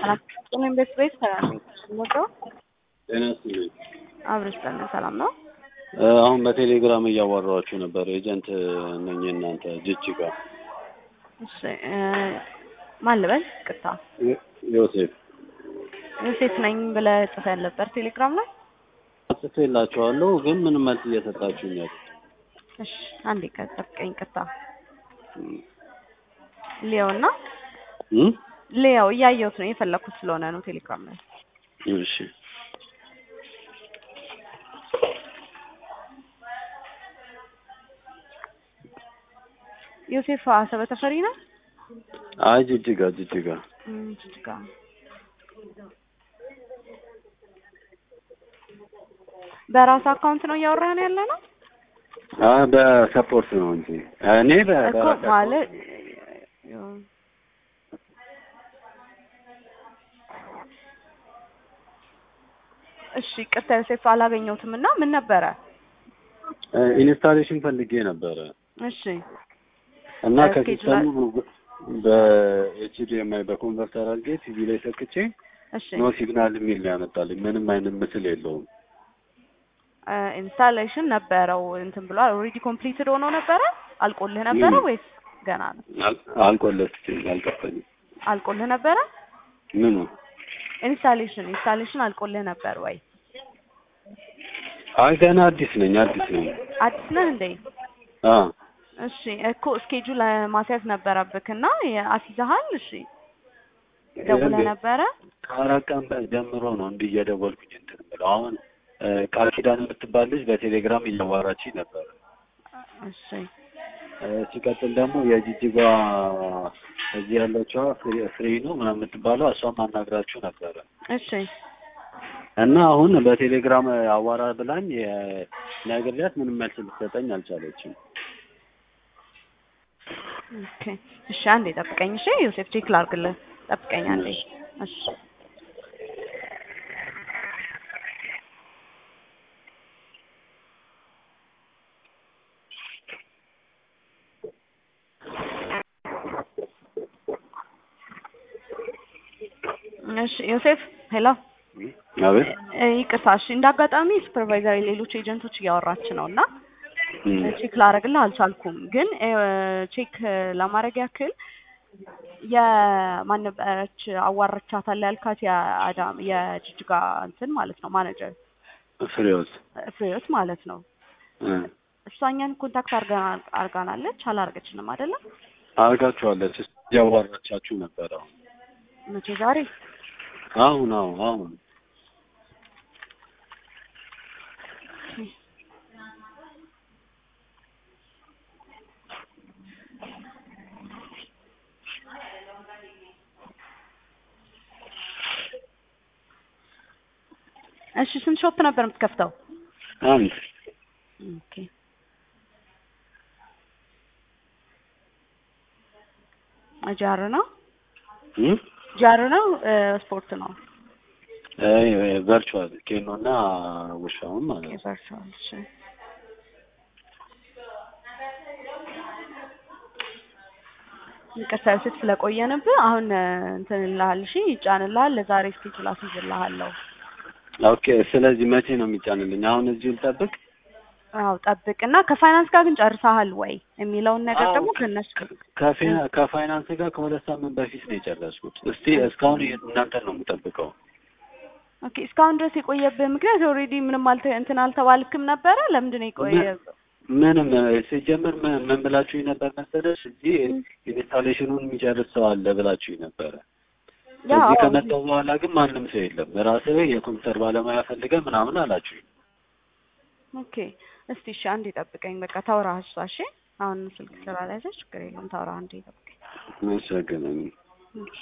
ሰላም ቤት ቤት ሰላም ሞቀው ጤና ይስጥልኝ። አብረሽ ጠነ ሰላም ነው። አሁን በቴሌግራም እያዋራኋችሁ ነበር። ኤጀንት ነኝ እናንተ ጅጅጋ። እሺ ማን ልበል? ቅርታ ዮሴፍ ዮሴፍ ነኝ ብለህ ጽፈህ ነበር ቴሌግራም ላይ። ጽፌላችኋለሁ ግን ምንም መልስ እየሰጣችሁኝ ያለ እሺ አንዴ ከጠብቀኝ። ቅርታ ሊዮና ሊያው እያየሁት ነው የፈለኩት ስለሆነ ነው ቴሌግራም ላይ። እሺ ዮሴፍ አሰበ ተፈሪ ነው። አይ ጅጅጋ ጅጅጋ እም፣ ጅጅጋ በራስ አካውንት ነው እያወራን ያለ ነው አ በሰፖርት ነው እንጂ እኔ በ እኮ በራሴ ማለት እሺ ቅርታ ዮሴፍ አላገኘሁትም እና ምን ነበረ? ኢንስታሌሽን ፈልጌ ነበረ እሺ እና እስኬጁ ከሲስተሙ በኤችዲኤምአይ በኮንቨርተር አድርጌ ቲቪ ላይ ሰክቼ እሺ ኖ ሲግናል የሚል ነው ያመጣልኝ። ምንም አይነት ምስል የለውም። ኢንስታሌሽን ነበረው እንትን ብሏል። ኦልሬዲ ኮምፕሊትድ ሆኖ ነበረ። አልቆልህ ነበረ ምን? ወይስ ገና ነው? አል- አልቆለትም አልጠፈኝም። አልቆልህ ነበረ። ምኑ ኢንስታሌሽን ኢንስታሌሽን አልቆልህ ነበር ወይ? አይ ገና አዲስ ነኝ አዲስ ነኝ። አዲስ ነህ እንዴ? አ እሺ እኮ እስኬጁል ማስያዝ ነበረብክ እና አስይዘሃል? እሺ ደውለህ ነበረ? ከአራት ቀን በ- ጀምሮ ነው እንዲህ እየደወልኩኝ እንትን ብለው አሁን እ፣ ቃል ኪዳን የምትባል ልጅ በቴሌግራም እያዋራችኝ ነበረ። እሺ እ፣ ሲቀጥል ደግሞ የጂጂጋ እዚህ ያለችዋ ፍሬ- ፍሬ ነው ምናምን የምትባለው እሷም አናግራችሁ ነበረ እሺ እና አሁን በቴሌግራም አዋራ ብላኝ የ- ነግሬያት ምንም መልስ ልትሰጠኝ አልቻለችም። ኦኬ እሺ አንዴ ጠብቀኝ። እሺ ዮሴፍ ቼክ ላድርግልህ። ጠብቀኝ አንዴ። እሺ እሺ ዮሴፍ ሄሎ አቤት እ፣ ይቅርታ እሺ እንደ አጋጣሚ ሱፐርቫይዘር ሌሎች ኤጀንቶች እያወራች ነው እና እም፣ ቼክ ላደርግልህ አልቻልኩም። ግን እ፣ ቼክ ለማድረግ ያክል የማን ነበረች አዋርቻታለሁ ያልካት የአዳም የጅጅጋ እንትን ማለት ነው ማኔጀር ፍሬዎት ፍሬዎት ማለት ነው። እ፣ እሷ እኛን ኮንታክት አርገና- አርጋናለች አላርገችንም አይደለም? አድርጋችኋለች እያዋራቻችሁ ነበረ። አሁን መቼ ዛሬ አሁን አሁን አሁን እሺ ስንት ሾፕ ነበር የምትከፍተው? አንድ ኦኬ ጃር ነው እም፣ ጃር ነው እ፣ ስፖርት ነው ቨርቹዋል ኬኖ እና ውሻውን ማለት ነው። የቨርቹዋል እሺ ይቅርታ ዮሴፍ ስለቆየንብህ አሁን እ፣ እንትን እልሃለሁ እሺ ይጫንልሃል ለዛሬ ስኬጁል አስይዝልሃለሁ ኦኬ ስለዚህ መቼ ነው የሚጫንልኝ? አሁን እዚሁ ልጠብቅ? አዎ ጠብቅና ከፋይናንስ ጋር ግን ጨርሰሃል ወይ የሚለውን ነገር አዎ፣ ደግሞ ከእነሱ ከፊና- ከፋይናንስ ጋር ከሁለት ሳምንት በፊት ነው የጨረስኩት። እስቲ እስካሁን እናንተን ነው የምጠብቀው። ኦኬ እስካሁን ድረስ የቆየብህ ምክንያት ኦልሬዲ ምንም አልተ እንትን አልተባልክም ነበረ ለምንድን ነው የቆየ ምንም ሲጀምር ምን ምን ብላችሁኝ ነበር መሰለሽ? እዚህ ኢንስታሌሽኑን የሚጨርስ ሰው አለ ብላችሁኝ ነበረ። ያው እዚህ ከመጣሁ በኋላ ግን ማንም ሰው የለም። ራስህ የኮምፒውተር ባለሙያ ፈልገህ ምናምን አላችሁኝ። ኦኬ እስቲ እሺ አንዴ ጠብቀኝ በቃ ታውራ እሷ እሺ አሁን ስልክ ስላልያዘች ችግር የለውም ታውራ አንዴ ጠብቀኝ መሰገነኝ እሺ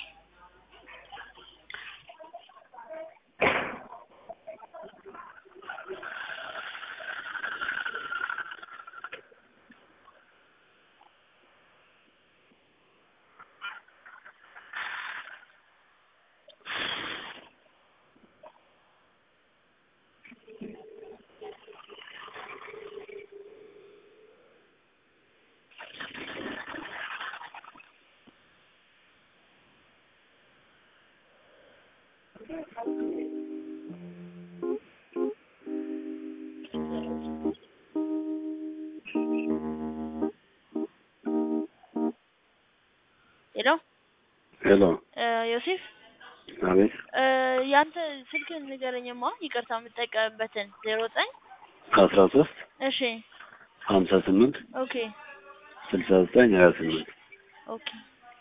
ሄሎ ሄሎ ዮሴፍ አቤት ያንተ ስልክህን ንገረኝማ ይቅርታ የምጠቀምበትን ዜሮ ዘጠኝ አስራ ሶስት እሺ ሀምሳ ስምንት ኦኬ ስልሳ ዘጠኝ ሀያ ስምንት ኦኬ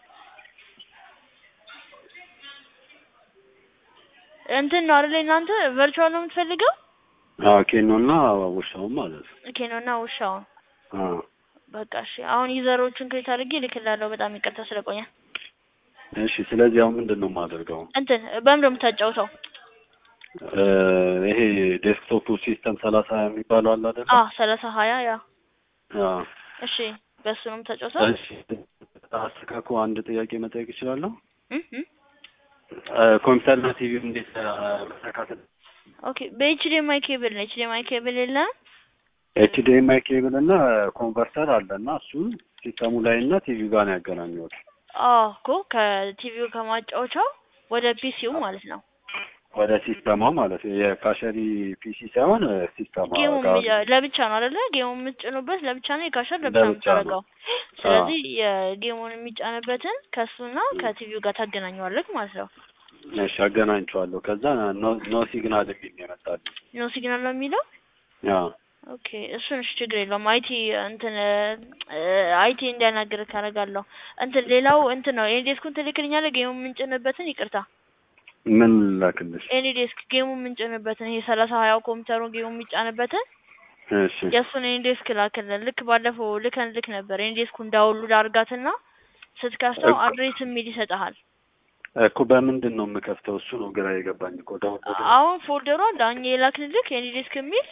እንትን ነው አይደል እናንተ ቨርቹዋል ነው የምትፈልገው አዎ ኬኖና ውሻውን ማለት ነው ኦኬ ነው እና ውሻውን አዎ በቃ እሺ አሁን ዩዘሮችን ክሬት አድርጌ እልክልሃለሁ በጣም ይቅርታ ስለቆየ እሺ ስለዚህ አሁን ምንድን ነው የማደርገው እንትን በምን ነው የምታጫውተው እ ይሄ ዴስክቶፕ ሲስተም ሰላሳ የሚባለው አለ አይደል አ ሰላሳ ሀያ ያ አዎ እሺ በሱ ነው የምታጫውተው እሺ አስተካክሎ አንድ ጥያቄ መጠየቅ እችላለሁ እ እ እ ኮምፒውተርና ቲቪ እንዴት እ መስተካከል ኦኬ በኤችዲኤምአይ ኬብል ነው ኤችዲኤምአይ ኬብል የለም ኤችዲኤምአይ ኬብል እና ኮንቨርተር አለ እና እሱን ሲስተሙ ላይ እና ቲቪው ጋር ነው ያገናኘሁት አዎ እኮ ከቲቪው ከማጫወቻው ወደ ፒሲው ማለት ነው ወደ ሲስተማ ማለት ነው የካሸሪ ፒሲ ሳይሆን እ ሲስተማ ጌሙ ጋር ለብቻ ነው አይደለ ጌሙ የምትጭኑበት ለብቻ ነው የካሸር ለብቻ ነው ለብቻ ነው። የምታደርገው ስለዚህ የጌሙን የሚጫንበትን ከእሱና ከቲቪው ጋር ታገናኘዋለህ ማለት ነው እሺ አገናኝቼዋለሁ ከዛ ኖ ኖ ሲግናል የሚል ነው የመጣልኝ ኖ ሲግናል ነው የሚለው አዎ ኦኬ እሱን እሺ ችግር የለውም አይቲ እንትን አይቲ እንዲያናግር ካደርጋለሁ እንትን ሌላው እንትን ነው ኤኒ ዴስኩን ትልክልኛለህ ጌሙ የምንጭንበትን ይቅርታ ምን ላክልሽ ኤኒ ዴስክ ጌሙ የምንጭንበትን ይሄ ሰላሳ ሀያው ኮምፒውተሩ ጌሙ የሚጫንበትን እሺ የእሱን ኤኒ ዴስክ ላክልን ልክ ባለፈው ልከን ልክ ነበር ኤኒ ዴስኩን ዳውንሎድ አድርጋትና ስትከፍተው እኮ- አድሬስ የሚል ይሰጥሃል እኮ በምንድን ነው የምከፍተው እሱ ነው ግራ የገባኝ እኮ ዳውንሎድ አሁን ፎልደሩ አለ አሁን የላክንልክ ኤኒ ዴስክ የሚል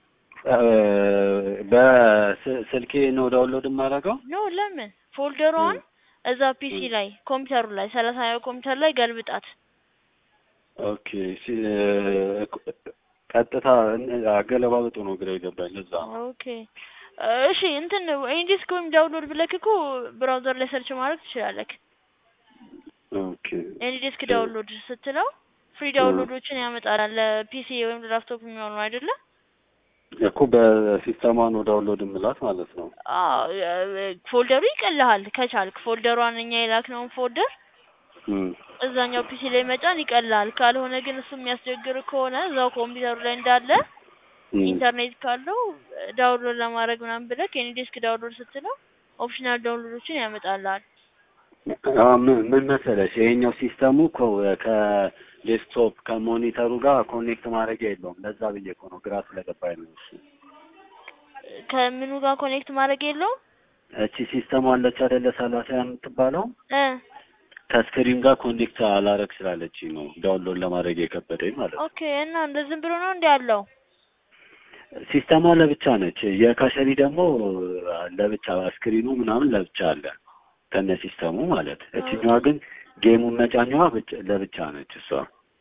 በስልኬ ነው ዳውንሎድ የማደርገው ኖ ለምን ፎልደሯን እዛ ፒሲ ላይ ኮምፒውተሩ ላይ ሰላሳ ሀያው ኮምፒውተር ላይ ገልብጣት ኦኬ ሲ- እኮ- ቀጥታ አገለባበጡ ነው ግራ የገባኝ ለዛ ነው ኦኬ እሺ እንትን ኤኒ ዴስክ ወይም ዳውንሎድ ብለክ እኮ ብራውዘር ላይ ሰርች ማድረግ ትችላለህ ኦኬ ኤኒ ዴስክ ዳውንሎድ ስትለው ፍሪ ዳውንሎዶችን ያመጣል ለፒሲ ወይም ለላፕቶፕ የሚሆኑ አይደለ እኮ በሲስተማ ነው ዳውንሎድ የምላት ማለት ነው አዎ ፎልደሩ ይቀልሃል ከቻልክ ፎልደሯን እኛ የላክነውን ፎልደር እም። እዛኛው ፒሲ ላይ መጫን ይቀልሃል ካልሆነ ግን እሱ የሚያስቸግር ከሆነ እዛው ኮምፒውተሩ ላይ እንዳለ እም። ኢንተርኔት ካለው ዳውንሎድ ለማድረግ ምናምን ብለህ ኤኒ ዴስክ ዳውንሎድ ስትለው ኦፕሽናል ዳውንሎዶችን ያመጣልሃል አዎ፣ ምን ምን መሰለሽ ይሄኛው ሲስተሙ እኮ ከዴስክቶፕ ከሞኒተሩ ጋር ኮኔክት ማድረግ የለውም ለዛ ብዬ እኮ ነው ግራ ስለገባኝ ነው እሱ ከምኑ ጋር ኮኔክት ማድረግ የለውም እቺ ሲስተሙ አለች አይደለ ሰላሳ የምትባለው እ ከስክሪን ጋር ኮኔክት አላረግ ስላለች ነው ዳውንሎድ ለማድረግ የከበደኝ ማለት ነው ኦኬ እና እንደ ዝም ብሎ ነው እንዲ ያለው ሲስተሟ ለብቻ ነች የካሸሪ ደግሞ ለብቻ ስክሪኑ ምናምን ለብቻ አለ ከነ ሲስተሙ ማለት እችኛዋ ግን ጌሙን መጫኛዋ ብቻ- ለብቻ ነች እሷ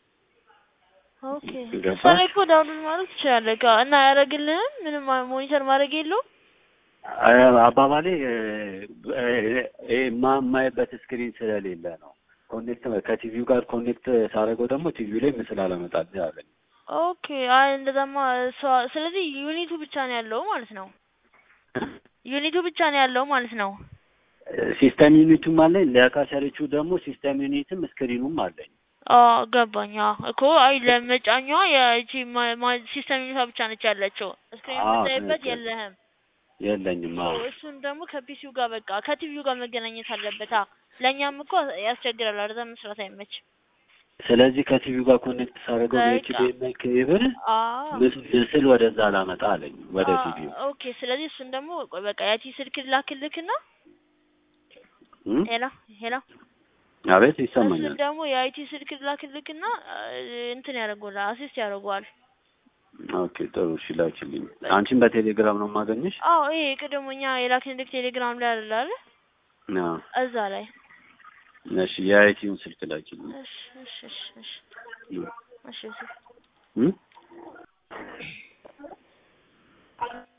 ኦኬ ገባሽ? እሷ ላይ እኮ ዳውንሎድ ማድረግ ትችላለህ ካ እና አያደርግልህም ምንም ሞኒተር ማድረግ የለውም አ- አባባሌ እ- እ- እ- ማ- የማይበት ስክሪን ስለሌለ ነው ኮኔክት ከቲቪው ጋር ኮኔክት ሳደርገው ደግሞ ቲቪው ላይ ምስል አለመጣል አለኝ ኦኬ አይ እንደዛማ እሷ ስለዚህ ዩኒቱ ብቻ ነው ያለው ማለት ነው ዩኒቱ ብቻ ነው ያለው ማለት ነው ሲስተም ዩኒቱም አለኝ ለካሸሪቹ ደግሞ ሲስተም ዩኒትም ስክሪኑም አለኝ አዎ ገባኝ አዎ እኮ አይ ለመጫኛዋ የቺ ሲስተም ዩኒቷ ብቻ ነች ያለችው ስክሪን አዎ፣ የምታይበት ትክክል። የለህም የለኝም አዎ እሱን ደግሞ ከፒሲው ጋር በቃ ከቲቪው ጋር መገናኘት አለበት አ ለእኛም እኮ ያስቸግራል አረዛ መስራት አይመችም ስለዚህ ከቲቪው ጋር ኮኔክት ሳደርገው በቃ። በኤችዲኤምአይ ኬብል አዎ ምስ- ምስል ወደዛ ላመጣ አለኝ ወደ አዎ፣ ቲቪው ኦኬ ስለዚህ እሱን ደግሞ ቆይ በቃ ያቺ ስልክ ላክልክና እም? ሄላ ሄላ አቤት እሱን ይሰማኛል ደግሞ የአይቲ ስልክ ላክልክና እንትን ያደርገዋል አሲስት ያደርገዋል ኦኬ ጥሩ እሺ ላኪልኝ አንቺን በቴሌግራም ነው የማገኝሽ አዎ ይሄ ቅድሞ እኛ የላክንልክ ቴሌግራም ላይ አለ አይደል አዎ እዛ ላይ እሺ የአይቲውን ስልክ ላኪልኝ እሺ እሺ እሺ እሺ እም? እሺ እሺ እም?